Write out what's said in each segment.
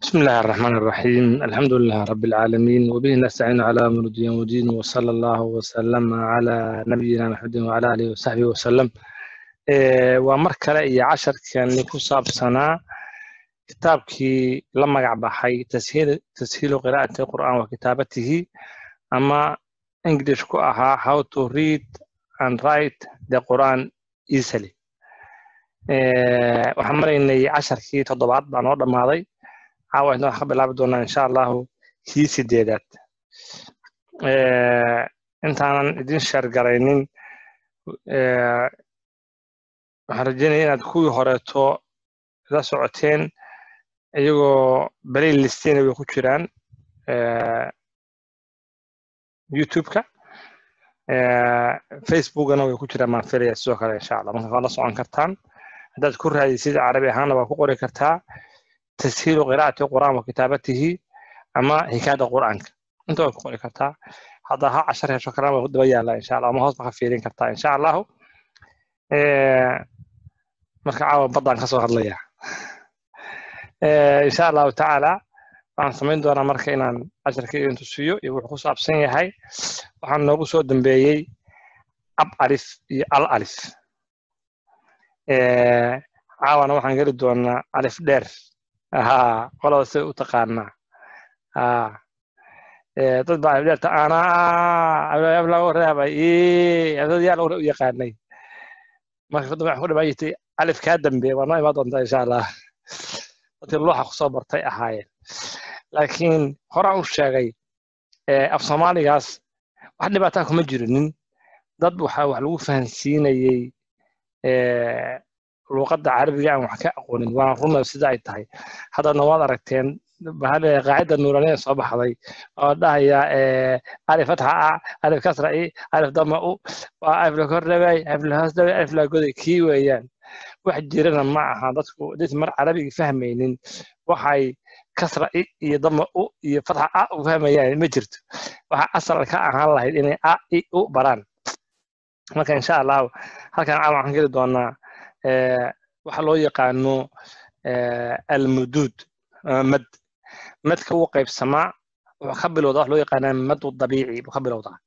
بسم الله الرحمن الرحيم الحمد لله رب العالمين وبه نستعين على أمر الدين والدين وصلى الله وسلم على نبينا محمد وعلى آله وصحبه وسلم Ee, waa mar kale iyo casharkani ku saabsanaa kitaabkii la magac baxay tashiil- tashiilu qiraa'ati qur'aan wa kitaabatihi ama english ku ahaa how to read and write the quran easily Ee, waxaan maraynay casharkii toddobaad baa noo dhammaaday caawa inta waxaan ka bilaabi doonaa insha allahu kii sideedaad Ee, intaanan idin sheergaraynin ee, waxaan rajeynaya inaad kuwii horeeto la socoteen iyagoo balay listeena way ku jiraan eh, youtube-ka eh, facebookana way ku jiraan maan filaya sidoo kale insha allah marka waad la socon kartaan haddaad ku raadisid carabi ahaana waa ku qori kartaa tashiilu qiraa'ati qur'aan wa kitaabatihi ama hikaada qur'aanka inta waa ku qori kartaa haddaa ha cashar hesho kalena waa ku daba yaallaa insha allah ama hoos baa ka fiirin kartaa insha allahu Eh, marka caawa baddaan ka soo hadlaya Eh, insha allahu tacaala waxaan samayn doonaa marka inaan casharka idin tusiyo iyo wuxuu ku saabsan yahay waxaan noogu soo dambeeyey ab alif iyo al alif Eh, caawana waxaan geli doonaa alif dheer aha qolada sida u taqaanaa Ah, eh, dad baa alif dheerta ana ab lagu reebay dad yaa lagu u yaqaanay marka kadib waxaan ku dhamaan jirtay alif kaa dambeeya waa noo imaan doontaa insha allah dadkii looxa kusoo bartay ahaayeen laakiin horaan u sheegay eh, af soomaaligaas wax dhibaataa kuma jirinin dad waxaa wax lagu fahansiinayey eh, luuqadda carabiga aan wax ka aqoonin waa runa sida ay tahay haddana waad aragteen bahale qaacida nuuraniya soo baxday oo dhahaya eh, alif fatxa a alif kasra i alif dama u waa alif la kordhabay alif la hoos dhabay alif la goday kii weeyaan wax jirana ma aha dadku dad mar carabiga fahmaynin waxay kasra i iyo dama u iyo fatxa a u fahmayaan ma jirto waxa asal ka ahaan lahayd inay a i u baraan marka insha allahu halkan caawa waxaan geli doonaa eh, waxa loo yaqaano eh, almuduud ama mad madka wuu qaybsamaa wuxuu ka bilowdaa wax loo yaqaanaa madu dabiici buu ka bilowdaa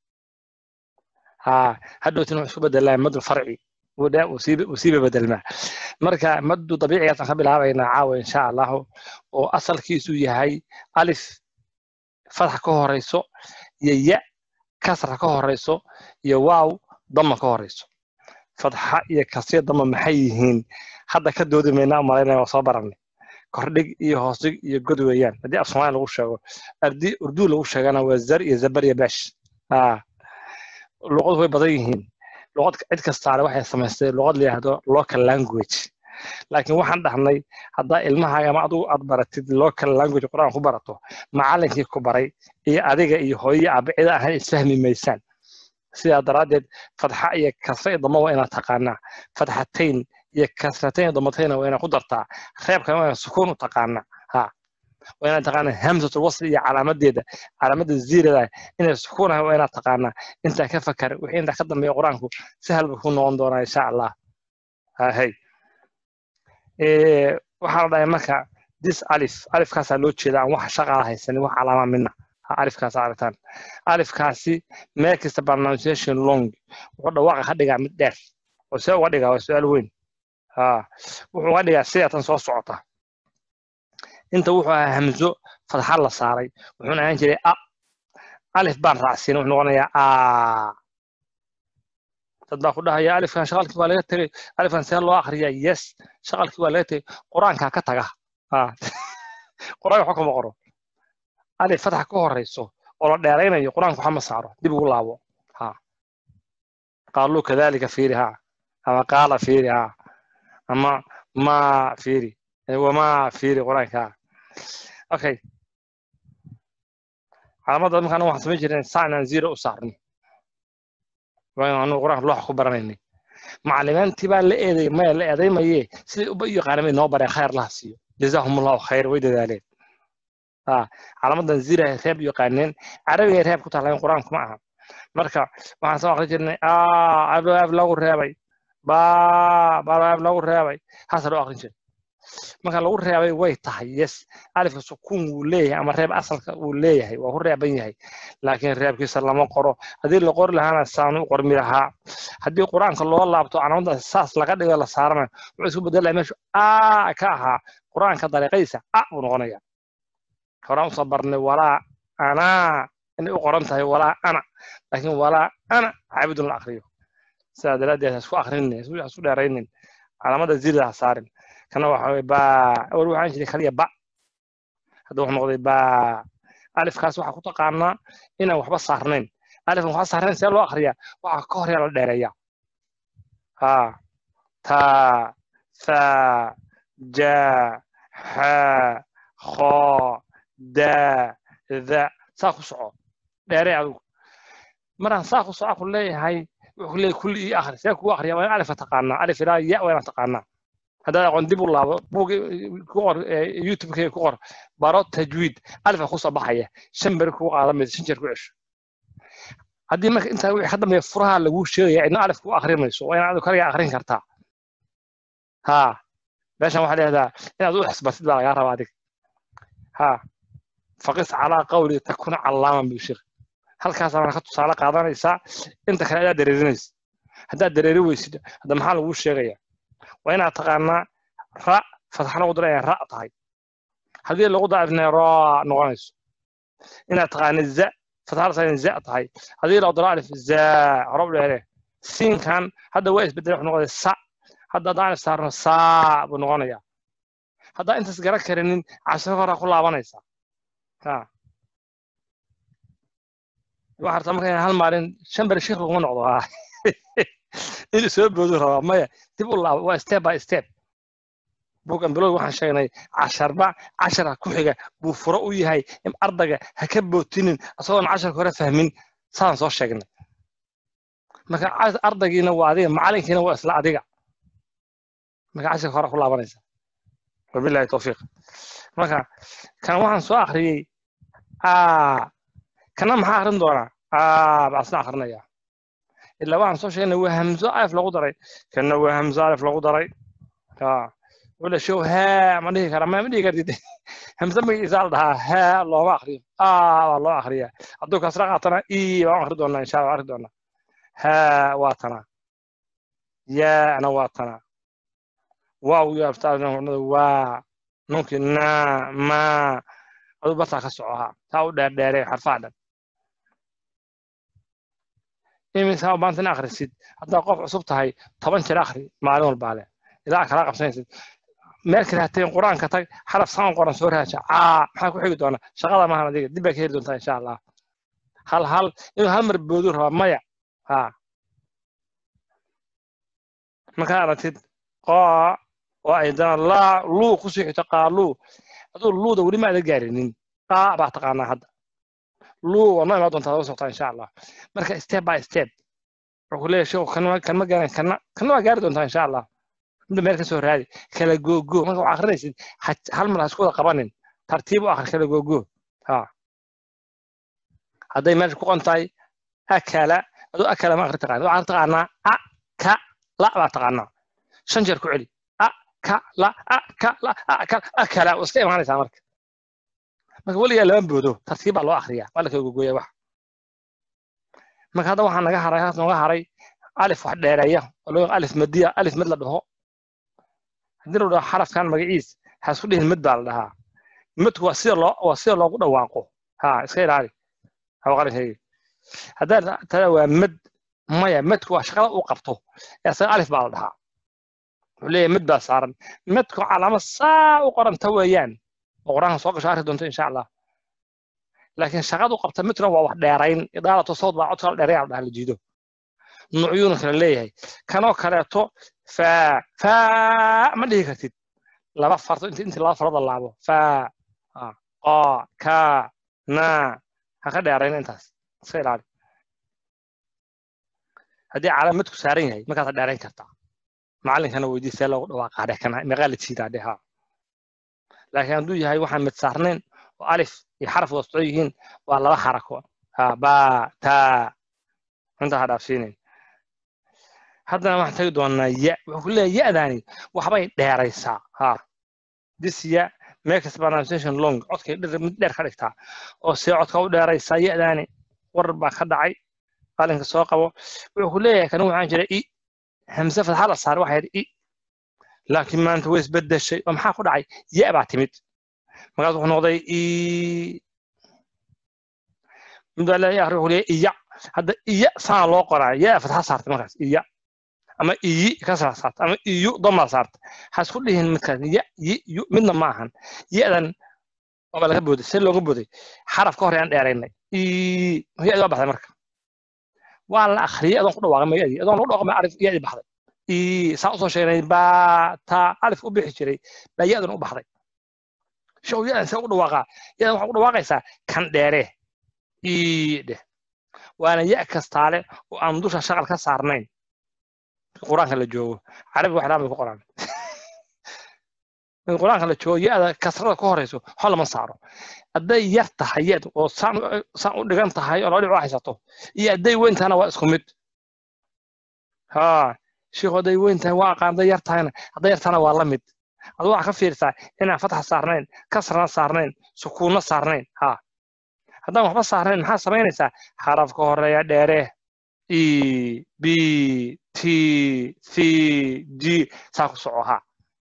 ha hadhowtina wuxuu isku bedelaa madu farci wuu dhe- wuu sii wuu siiba bedelmaa marka madu dabiicigaasaan ka bilaabaynaa caawa insha allahu oo asalkiisu yahay alif fatxa ka horeyso iyo ya kasra ka horeyso iyo waaw dama ka horeyso fatxa iyo kasriya dama maxay yihiin hadda ka doodi maynaa umalaynaya waa soo baranay kordhig iyo hoosdhig iyo god weeyaan haddii af soomaali lagu sheego haddii urdu lagu sheegana waa zar iyo zabar iyo beesh Ah, luqadu way badan yihiin luqad cid kastaale waxay samaystay luqad la yidhaahdo local language laakiin waxaan dhahnay haddaa ilmahaaga ama adigu aad baratid local language quraan ku barato macallinkii ku baray iyo adiga iyo hooyo aabe cida ahaan isfahmi maysaan sidaa daraaddeed fatxa iyo kasra iyo dama waa inaad taqaanaa fatxatayn iyo kasratayn iyo damatayna waa inaad ku dartaa reebkana waa inaad sukuun u taqaanaa ha waa inaad taqaanaa hamsatul wasli iyo calaamadeeda calaamada ziirada inay sukuun ahay waa inaad taqaanaa intaa ka fakar wixii intaa ka dambeeya qur-aanku sahal buu ku noqon doonaa insha allah hay waxaa la dhahay marka dis alif alifkaasaa loo jeeda aan wax shaqaa haysanin wax calaama mina Ha, alifkaas aragtaan alifkaasi meel kasta pronunciation long wuxuu dhawaaqa ka dhigaa mid dheer oo see uga dhigaa waa su-aal weyn ha wuxuu uga dhigaa sida tan soo socota inta wuxuu ahaa hamzo fadxa la saaray wuxuuna ahaan jiray a alif baan raacsiin wuxuu noqonayaa a dad baa ku dhahaya alifkan shaqalkii waa laga tegay alifkan see loo akriyaa yes shaqalkii waa laga tegay qur-aankaa ka taga ha qur-aanka waxba kama qoro alif fatxa ka horeyso oo la dheeraynayo qur-aanka waxa ma saaro dib ugu laabo ha qaaluu kadalika fiiri ha ama qaala fiiri ha ama ma fiiri wama fiiri qur-aanka ha okay calaamada markaan waxaan samayn jirnay saa inaan zero u saarno waa anu qur-aanka looxa ku baranaynay macalimiintii baa la eeday maya la eedaymaye siday uba u yaqaana bay noo bareen khayr laha siiyo jazaahumullahu khayr way dadaaleen ha calaamadan zira reeb yaqaaneen carabiga reeb ku taalayn qur-aanku ma aha marka waxaan soo aqrin jirnay ab lagu reebay ba ba lagu reebay haasa loo aqrin jiray marka lagu reebay way tahay yes alifka sukuun wuu leeyahay ama reeb asalka wuu leeyahay waa ku reeban yahay laakiin reebkiisa lama qoro haddii la qori lahaana saanu u qormi lahaa haddii qur-aanka loo laabto calaamada saas laga dhigo la saarana wuxuu isku bedelaya meeshu a ka ahaa qur-aanka dariiqadiisa a buu noqonaya horaan usoo barnay walaa anaa inay u qoran tahay walaa ana laakiin walaa ana caabidun la akriyo sidaa daraaddeed ha isku akrinin ha isku dheeraynin calaamada zirida ha saarin kana waxa weye ba awal waxaan jiray kaliya ba hadda wuxuu noqday ba alifkaas waxaa ku taqaanaa inaan waxba saarnayn alifkan waxba saarnayn see loo akriyaa waxaa ka horyaa la dheereeyaa ha ta tha ja xa kho da da saa ku soco dheeree adigu maraan saa ku soco ku leeyahay wuxuu leeyahay kulli ii akhri see kugu akhriya waa in alifka taqaanaa alif ilaa ya waa inaan taqaanaa haddaad aqoon dib u laabo buug ku qor youtube-kayga ku qor baro tajwiid alifka kusoo baxaya shan beri kugu qaadan mayso shan jeer ku cesho haddii marka intaa wixii ka dambeeya furaha laguu sheegaya cidna alif ku akhrimayso waa inaad adigu kaligaa akhrin kartaa ha meeshan waxaa leedahaa inaad u xisbartid baa lagaa rabaa adig ha faqis calaa qawli takuna callaaman buu sheekh halkaasaa marka tusaale qaadanaysaa inta kale adaa dareerinaysa haddaad dareeri weysid hadda maxaa laguu sheegaya waa inaad taqaanaa ra fatxa lagu dara inay ra tahay haddii lagu daacifnay raa noqonayso inaad taqaanid za fatxa la inay za tahay haddii lagu daro alif za hore u dheere siinkan hadda waa isbedel wuxuu noqday sa hadda haddaan alif saarno saa buu noqonayaa haddaa intaas garan karinin cashiro horaa ku laabanaysaa ha waxaa rabtaa marka inaan hal maalin shan beri sheekh laguma noqdo ha inuu soo boodu rabaa maya dib u laabo waa step by step bugan bilowg waxaan sheegnay casharba cashara ku xiga buu furo u yahay in ardayga ha ka bootinin isagoon casharka hore fahmin saan soo sheegnay marka ardaygiina waa adiga macalinkiina waa isla adiga marka casharka hore ku laabanaysa wabilahi towfiiq marka kan waxaan soo akhriyey kana maxaa akrin doonaa baa asna akrinaya ilaa waxaan soo sheegnay waa hamzo alif lagu daray kana waa hamzo alif lagu daray wala show haa ma dhihi kara ma dhihi kartid hamzo magaciisa la dhahaa haa looma akriyo aa waa loo akriyaa hadduu kasra qaatana i baan akri doonaa insha allah akri doonaa haa waa tanaa yaana waa tanaa waaw iyo aftaanada waa nunkii na ma aduu bartaa ka soco haa taa u dheerdheere xarfaha dhan imisaa maanta in akhrisid haddaa qof cusub tahay toban jeer akhri maalin walbaa leh ilaa kala qabsanaysid meel kale hateen qur-aanka tag xaraf saan qoran soo raaja caa maxaa ku xigi doona shaqada maahan adiga dib baa ka heli doontaa insha allah hal hal inuu hal mar boodu rabaa maya ha markaa aragtid qaa oo aydana laa luu ku sii xigto qaaluu aduu luuda weli ma ada gaarinin qaa baa taqaanaa hadda luu waa noo imaa doontaa daba soctaa insha allah marka step by step wuxuu leeyahay sheekhu kan ma gaaran kana kana waa gaari doontaa insha allah midda meel ka soo raadi kala googo marka waxaa akrinaysid hal mar ha isku wada qabanin tartiib u akhri kala googo ha hadday meesha ku qon tahay akala aduu akala ma akhri taqaanid waxaad taqaanaa a ka la baa taqaanaa shan jeer ku celi a ka la a ka la a ka akala waa iska imaanaysaa marka marka weligaa lama boodo tartiib baa loo akhriyaa waa la kala gogoya wax marka hadda waxaa naga haray halkaas nooga haray alif wax dheereeya oo loo alif madiya alif mid la dhaho haddii la dhaho xarafkan magaciis ha isku dhihin mid baa la dhahaa midku waa sida loo waa sida loogu dhawaaqo ha iska ilaali hawaqarinkayga haddaa tada waa mid maya midku waa shaqada uu qabto ee asaga alif baa la dhahaa wuxuu leeyahay mid baa saaran midku calaamad saa u qoranta weeyaan oo qur-aanka soo gasho arki doonto insha allah laakiin shaqadu qabta midna waa wax dheerayn idaalato sawd baa codka la dheeraya la dhaha la jiido nuucyuuna kala leeyahay kanoo kaleeto faa faa ma dhihi kartid laba farto inti inti laba farood la laabo faa qaa kaa naa ha ka dheerayn intaas iska ilaali haddii calaamadku saaran yahay markaasa dheerayn kartaa macalinkana weydii see loogu dhawaaqaa dheh kana meeqaa la jiidaa dheh haa laakiin hadduu yahay waxaan mid saarnayn oo alif iyo xaraf wada socon yihiin waa laba xarako ha baa taa intaa ha dhaafsiinayn haddana waxaan tagi doonaa ya wuxuu ku leeyahay ya-daani waxbay dheeraysaa ha this year makes pronunciation long codkay dhir mid dheer ka dhigtaa oo see codka u dheeraysaa ya-daani warar baa ka dhacay qalinka soo qabo wuxuu ku leeyahay kan waxaan jira i hamse fatxa la saaray waxaa yidhi i laakiin maanta way isbedeshay oo maxaa ku dhacay ya baa timid markaas wuxuu noqday i mid baa leeyahay wuxuu leeyahay iya hadda iya sana loo qoraa ya fatxa saartay markaas iya ama iyi kasra saarta ama iyu doma saarta ha isku dhihin midkaas ya yi yu midna ma ahan ya-dan waaba laga booday see looga booday xaraf ka hor aan dheeraynay i ya-di waa baxday marka waa la akhriyay adoon ku dhawaaqay mayadii adoon lagu dhawaaqay arif ya-di baxday i saan usoo sheegnay baa taa alif u bixi jiray baa ya-dan u baxday show ya-dan see ugu dhawaaqaa ya-dan waxaa ugu dhawaaqaysaa kan dheere i dheh waana ya kastaale oo aan dusha shaqal ka saarnayn quraanka la joogo carabi wax dhaan bay ku qoraan in quraanka la joogo ya-da kasrada ka horeyso waxa lama saaro hadday yar tahay ya oo saan saan u dhigan tahay oo laba dhibco haysato iyo hadday weyn tahayna waa isku mid ha sheekhu hadday weyn tahay waa aqaan hadday yar tahayna hadday yar tahayna waa la mid aduu waxaa ka fiirsaa inaan fatxa saarnayn kasrana saarnayn sukuunna saarnayn ha haddaan waxba saarnayn maxaa samaynaysaa xarafka horeeya dheere e b t c g saa ku soco ha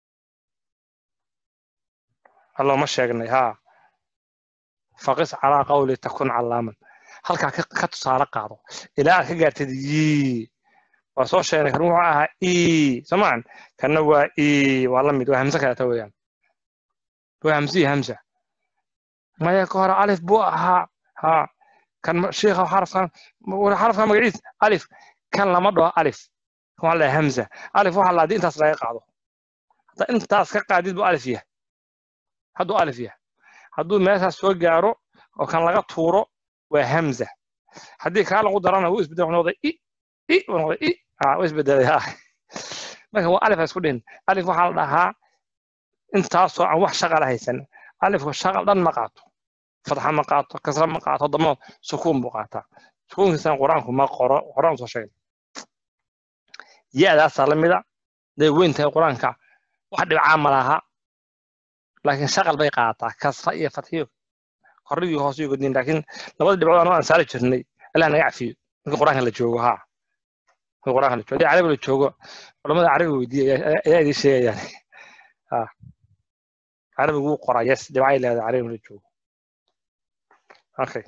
allooma sheegnay ha faqis calaa qawli takun calaaman halkaa ka tusaale qaado ilaa aad ka gaartid yi waa soo sheegnay kan wuxuu ahaa e somaan kanna waa e waa la mid waa hamse kaleeta weeyaan waa hamse iyo hamsa maya ka hore alif buu ahaa ha kan sheekha xarafkan xarafkan magaciis alif kan lama dhaho alif kan waxaa la hamza alif waxaa la intaas laga qaado hadda intaas ka qaadid buu alif yahay hadduu alif yahay hadduu meeshaas soo gaaro oo kan laga tuuro waa hamza haddii kaa lagu darana wuu isbedel noqday i i wuu noqday i ha wuu isbedelay ha marka waa alif isku dhihin alif waxaa la dhahaa intaasoo aan wax shaqala haysan alifku shaqal dhan ma qaato fatxa ma qaato kasra ma qaato damo sukuun buu qaataa sukuunkiisana qur-aanku ma qoro horaan soo sheegay ya-daasaa la mida day weyn tahay qur-aanka wax dhibcaa ma laha laakiin shaqal bay qaataa kasra iyo fatxiyo korrigii hoos iyo godin laakiin labada dhibcood anoo aan saari jirnay allah naga cafiyo marka qur-aanka la joogo ha marka qur-aanka la joogo haddii carabi la joogo culamada carabi weydiiya ayaa idiin sheegayaan ha carabigu wuu qoraa yes dhibcay leedahay carabi la joogo okay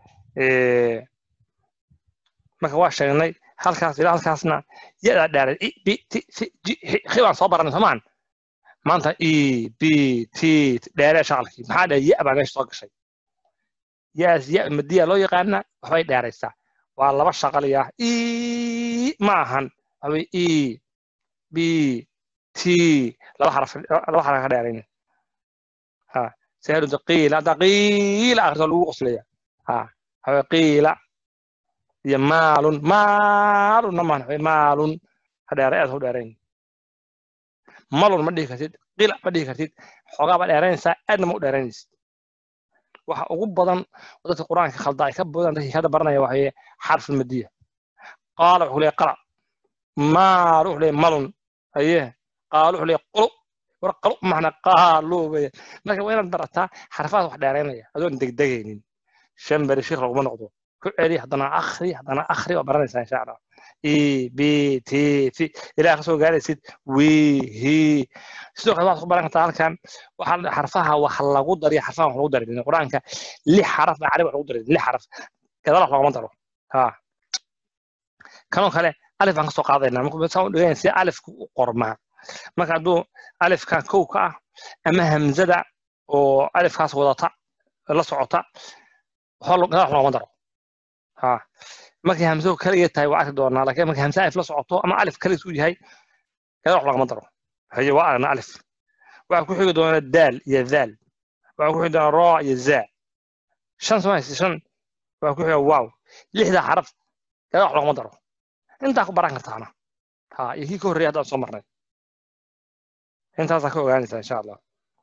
marka waa sheegnay halkaas ilaa halkaasna yadaa dhaaray i b t c g xi baan soo baranay soomaan maanta e b t dheeree shaqalkii maxaa dhahay ya baa meesha soo gashay yaas ya madiya loo yaqaana waxbay dheeraysaa waa laba shaqaliya e ma ahan waxbay e b t laba xaraf laba xaraf ka dheerayn ha سهل قيل هذا قيل آخر لو قصليا ها هذا قيل يا مال مال نمان مال هذا رأيت هو دارين مال ما دي كتير قيل ما دي كتير حقا بعد دارين سا أدنى مو دارين waxa ugu badan dadka quraanka khalda ay ka badan dadkii kada baranaya waxay xarf madiya qaala wuxuu leeyahay qala maar wuxuu leeyahay malun aye qaala wuxuu leeyahay qulu warqalo macna qaaluu bay marka waa inaad barataa xarfaad wax dheeraynaya adoon degdegaynin shan beri sheekh laguma noqdo ku celi haddana akhri haddana akhri waa baranaysaa insha allah e b t c ilaa ka soo gaaraysid wi hi sidoo kale waxaad ku baran kartaa halkan waxaa xarfaha wax lagu dariya xarfaha wax lagu darin qur-aanka lix xaraf baa carabi wax lagu darin lix xaraf gadaal wax loogama daro ha kanoo kale alif baan ka soo qaadaynaa marka saan u dhigayn si alifku u qormaa marka hadduu alifka kow ka ah ama hamzada oo alifkaas wadata la socota gadaal wax loogama daro ha markay hamsadu kaliya tahay waa arki doonaa laakiin markay hamse alif la socoto ama alif kaliis uu yahay gadaal wax loogama daro haye waa aragna alif waxaa ku xigi doona daal iyo daal waxaa ku xigi doona raa iyo zaa shan soo haysa shan waxaa ku xiga waaw lixda xaraf gadaal wax loogama daro intaa ku baran kartaana ha iyo kii ka horreeya haddaan soo marnay intaasaa ka ogaanaysaa insha allah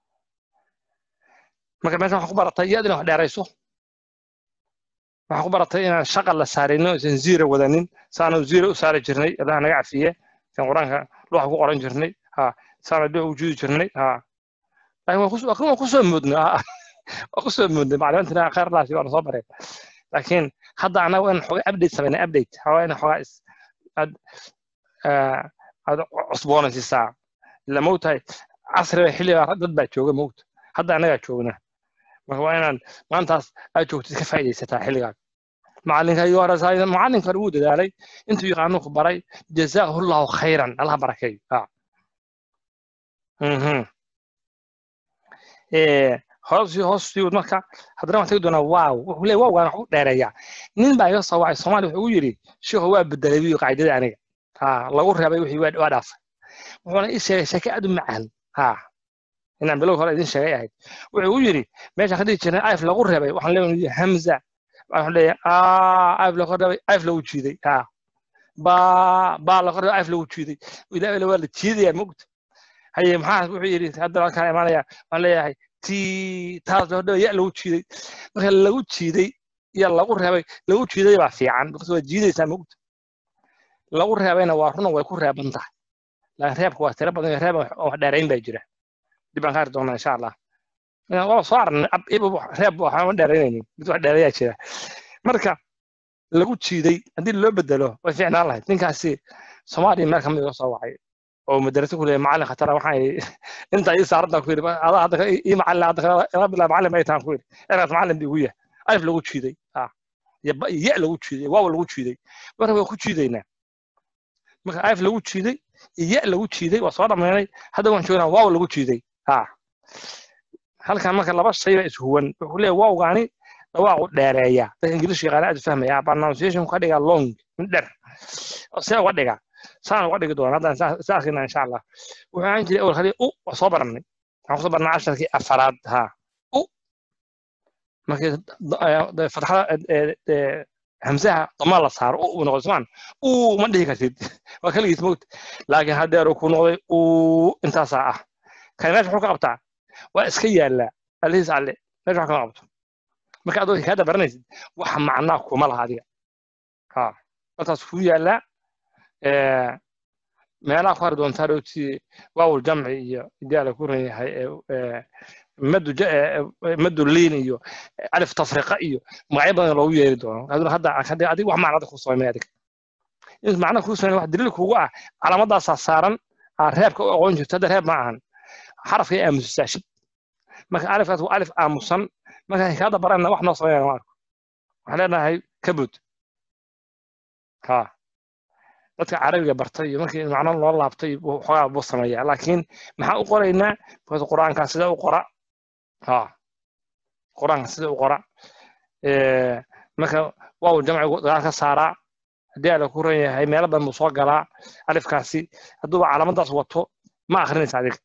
marka meeshan waxaa ku baratay iyadina wax dheerayso waxaa ku baratay inaan shaqal la saarino isan ziira wadanin saanu ziira u saari jirnay allah naga cafiye kan qur-aanka luuxa ku qoran jirnay ha saana dhux u juudi jirnay ha laakiin waan kusoo moodnay waan kusoo moodnay maclimintina khayr laasi waana soo bareen laakiin hadda anaga in xogaa update sameynay update xogaa in xogaa aad aad cusboonaysiisaa ila mogtahay casriga xilliga dad baa jooga mogta hadda anagaa joogna marka waa inaad maantaas aad joogtid ka faa'iidaysataa xilligaas macalinka iyo horesaay macalinka wuu dadaalay intuu yaqaanu ku baray jazaahu llahu khayran allaha barakeeyo hoos hoos siwad marka haddana waxaan tegi doonaa waaw wuxuu leeyahay waawgaan wax u dheereeyaa nin baa iga soo wacay soomaaliya wuxuu ugu yidhi sheekhu waa bedelay wiyo qaacidada aniga ha lagu reebay wixii waa dhaafay wuxuuna ii sheegay sheeke aad u macaan ha inaan bilow hore idin sheegay ahayd wuxuu u yidhi meeshaan ka dhigi jirnay ayf lagu reebay waxaan leeyahay hamza waxaan leeyahay ayf lagu reebay ayf lagu jiiday ha baa baa lagu reebay ayf lagu jiiday ilaahay waa la jiidayaa mogta haye maxaa wuxuu yidhi hadda halkaan imaanaya waxaan leeyahay ti taas loo dhawa ya lagu jiiday marka lagu jiiday iyo lagu reebay lagu jiiday baa fiican because waa jiidaysaa mogta lagu reebayna waa runa way ku reeban tahay laakiin reebka waa tiro badan reeb oo wax dheerayn baa jira dib baan ka arki doonaa insha allah waa soo arnay reeb waxaan ma dheeraynaynin mid wax dheerayaa jira marka lagu jiiday haddii loo bedelo way fiicnaan lahayd ninkaasi soomaaliya meel kamid iga soo wacay oo madrasa ku leeyahay macallin khatara waxaan inta ii saarantaan ku yidhi adaa hadda ii macallin hadda ila bilaa macallin ay tahan ku yidhi ergaas macallin bii ugu yahay alif lagu jiiday ya lagu jiiday waaw lagu jiiday marka waan ku jiidaynaa marka alif lagu jiiday ya lagu jiiday waa soo dhammaynay hadda waan joognaa waaw lagu jiiday ha halkan marka laba shay baa ishuwan wuxuu leeyahay waawgaani dhawaaqu dheereeya dadka ingiliishka yaqaana aad u fahmaya pronunciation ka dhigaa long mid dher see uga dhigaa saan uga dhigi doona haddaan sa arkina insha allah wuxuu ahaan jiray awal khali u waa soo barannay waxaan kusoo barnay casharkii afaraad ha u markii fatxada hamsaha dama la saaro u noqdo somaan u ma dhihi kartid waa kaligiis mogta laakiin haddeer ku noqday u intaasaa ah kan meesha wuxuu ka qabtaa waa iska yaallaa alihiis alle meesha wax kama qabto marka adoo hikaada baranaysid waxa macnaa kuma laha adiga ha halkaas kuu yaallaa meelaha ku hari doontaa dhowti waawul jamci iyo idaala ku ran yahay madu madu liin iyo alif tafriqa iyo magacyo badan loogu yeeri doono hadda hadda adiga wax macnada ku soomay adiga in macna ku soomay wax daliil kugu ah calaamadaasaa saaran reebka u aqoon jirto hadda reeb ma ahan xarafkay aamusisaa shib marka alifkaas waa alif aamusan marka hikaada barana wax noo sameynaya ma arko waxaan leenahay kabud ha dadka carabiga bartay iyo markii macno loo laabtay xoogaa buu sameeyaa laakiin maxaa u qoraynaa because qur-aankaa sida u qora ha qur-aanka sida u qora marka waaw jamcigu dagaal ka saaraa haddii ala ku ran yahay meelo badan buu soo galaa alifkaasi hadduuba calaamadaas wato ma akrinaysa adiga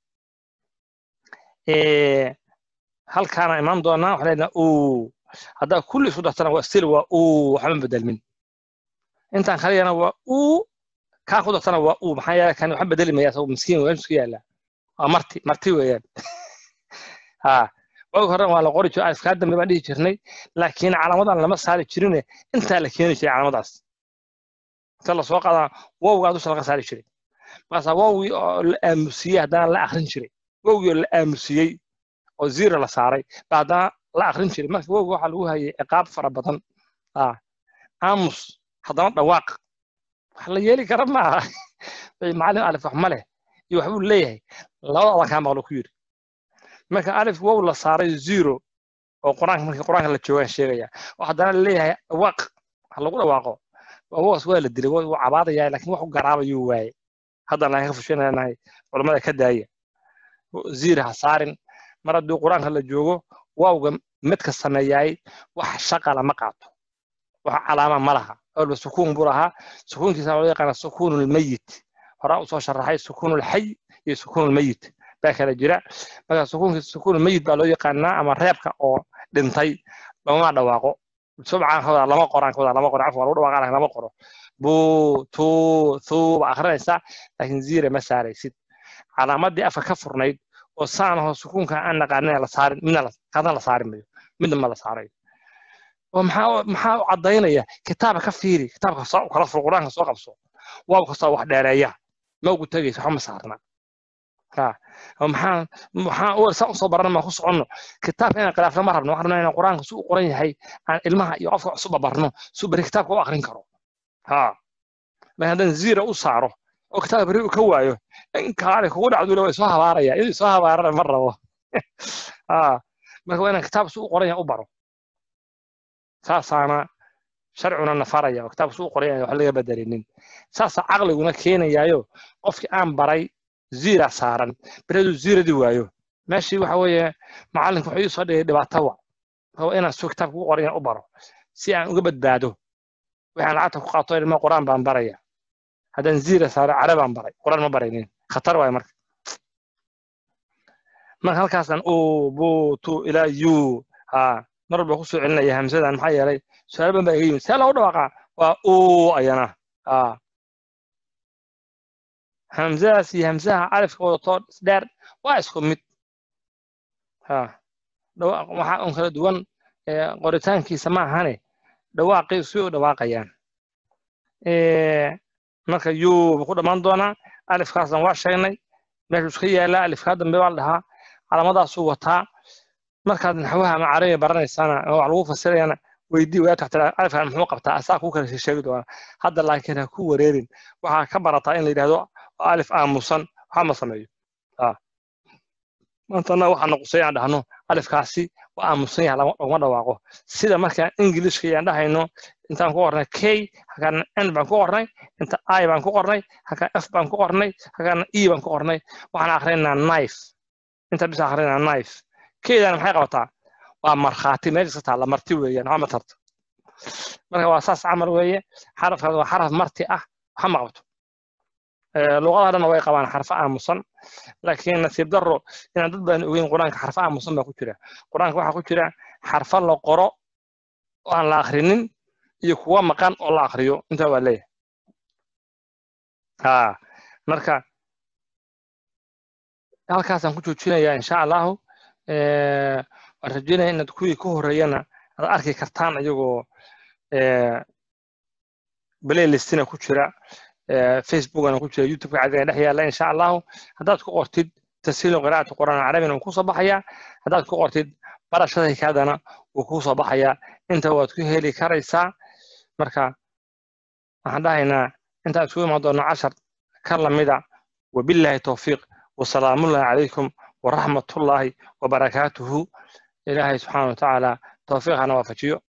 halkaana imaan doonaa waxaan leenaha u haddaa kulli isku dartana waa stil waa u waxba bedelmin intaan kaliyana waa u kaa ku dartana waa u maxaa yeele kan waxba bedeli maya asagu miskiin waa isku yaala waa marti marti weeyaan ha waagi hore waa la qori jiray alifkaa dambe baan dhihi jirnay laakiin calaamadan lama saari jirine intaa la keeni jiray calaamadaas inta lasoo qaadaa wowgaa dusha laga saari jiray markaasaa wowgii oo la aamusiyey haddana la akrin jiray wowgii oo la aamusiyey oo zero la saaray ba haddana la akrin jiray marka wowga waxaa lagu hayay ciqaab fara badan aamus haddana dhawaaq wax la yeeli kara maaha macallin alif wax ma leh iyo waxbuu leeyahay labada adan kaa maqlo ku yidhi marka alif wow la saaray zero oo qur-aanka markii qur-aanka la joogaan sheegaya oo haddana leeyahay dhawaaq wax lagu dhawaaqo wowaas waa la dilay wuu cabaadaya laakiin wax u garaabayuu waaye haddana laga fushinanahay culamada ka daaya zira ha saarin mar haddii qur-aanka la joogo waawga midka sameeyaay wax shaqa lama qaato wax calaama ma laha awalba sukuun buu lahaa sukuunkiisa loo yaqaana sukuun lmayit horaa usoo sharaxay sukuun lxay iyo sukuun lmayit baa kala jira marka sukuunkiisa sukuun lmayit baa loo yaqaanaa ama reebka oo dhintay lama dhawaaqo subcaan kawada lama qoraan kawada lama qoro cafwan lagu dhawaaqaan lama qoro buu tuu thuu ba akrinaysaa laakiin zira ma saaraysid calaamadii afka ka furnayd oo saanaho sukuunka aan naqaanin la saarin midna kadna la saari mayo midna ma la saarayo oo maxaa maxaa u caddaynaya kitaabka ka fiiri kitaabka soo kala fur qur-aanka soo qabso waaw kastoo wax dheereeya ma ugu tegaysa waxba ma saarna ha maxaa maxaa u saa usoo barana maa ku soconno kitaabka inaan khilaafna ma rabno waxaan rabnaa inaan qur-aanka si u qoran yahay aan ilmaha iyo qofka cusubba barno si beri kitaabka u akrin karo ha laakiin haddaan zira u saaro oo kitaabka beri uu ka waayo in kaale kugu dhacdule way soo habaaraya inuu soo habaarana ma rabo ha marka waa inaan kitaab si u qoran yahay u baro saasaana sharcuna nafaraya oo kitaabka si u qoran yahay wax laga bedelinin saasaa caqliguna keenayaayo qofkii aan baray zira saaran bereduu ziradii waayo meeshii waxa weeye macallinka wuxuu ii soo dhigay dhibaato wa waa inaan soo kitaabka u qoran yahay u baro si aan uga badbaado waxaan lacagta ku qaato ilma qur-aan baan baraya haddaan zira saaro care baan baray qur-aan ma baraynin khatar waayo marka marka halkaasaan u bu tu ilaa yu ha mar walba kusoo celinaya hamsadan maxaa yeelay su-aal badan baa iga yimid see loogu dhawaaqa waa u ayana ha hamsadaas iyo hamsaha alifka wadato dheer waa isku mid ha waxaa un kala duwan qoritaankiisa ma ahane dhawaaqii si u dhawaaqayaan marka yu buu ku dhammaan doonaa alifkaasna waa sheegnay meeshuu iska yaallaa alifkaa dambe baa la dhahaa calaamadaasuu wataa markaad naxwaha ama carabiga baranaysana oo wax lagu fasirayana weydii waa taxtira alifkan muxuu qabtaa asaa kuu kala sheegi doona hadda laakiin ha ku wareerin waxaa ka barataa in la yidhahdo alif aamusan waxa ma sameeyo maantana waxaa noqusay aan dhahno alifkaasi waa aamusan yahay laguma dhawaaqo sida markaan ingilishka yaan dhahayno intaan ku qornay k halkaana n baan ku qornay inta i baan ku qornay halkaan f baan ku qornay halkaana e baan ku qornay waxaan akrinaynaa knife inta bis akrinaynaa knife keydana maxay qabataa waa markhaati meesha ka taalla marti weeyaan waxba ma tarto marka waa saas camal weeye xarafkaas waa xaraf marti ah waxa ma qabto luqadaha dhanna way qabaan xarfo aamusan laakiin nasiib daro inaan dad badan ogeyn qur-aanka xarfo aamusan baa ku jira qur-aanka waxaa ku jira xarfo la qoro oo aan la akrinin iyo kuwa maqan oo la akriyo intaa waa leeyahay ha marka halkaasaan ku joojinayaa insha allahu waan rajeynaya inaad kuwii ka horeeyana aad arki kartaan iyagoo playlistina ku jira facebookana ku jira youtubeka cadiga dhex yaalla insha allahu haddaad ku qortid tashiilu qiraa'ati qur'aan carabina wuu kusoo baxayaa haddaad ku qortid barashada hikaadana wuu kusoo baxayaa inta waad ku heli karaysaa marka waxaan dhahaynaa intaan isugu imaan doona cashar ka lamida wabillahi towfiiq wasalaamullahi calaykum waraxmatullaahi wabarakaatuhu ilaahay subxaana watacaala towfiiqana waafajiyo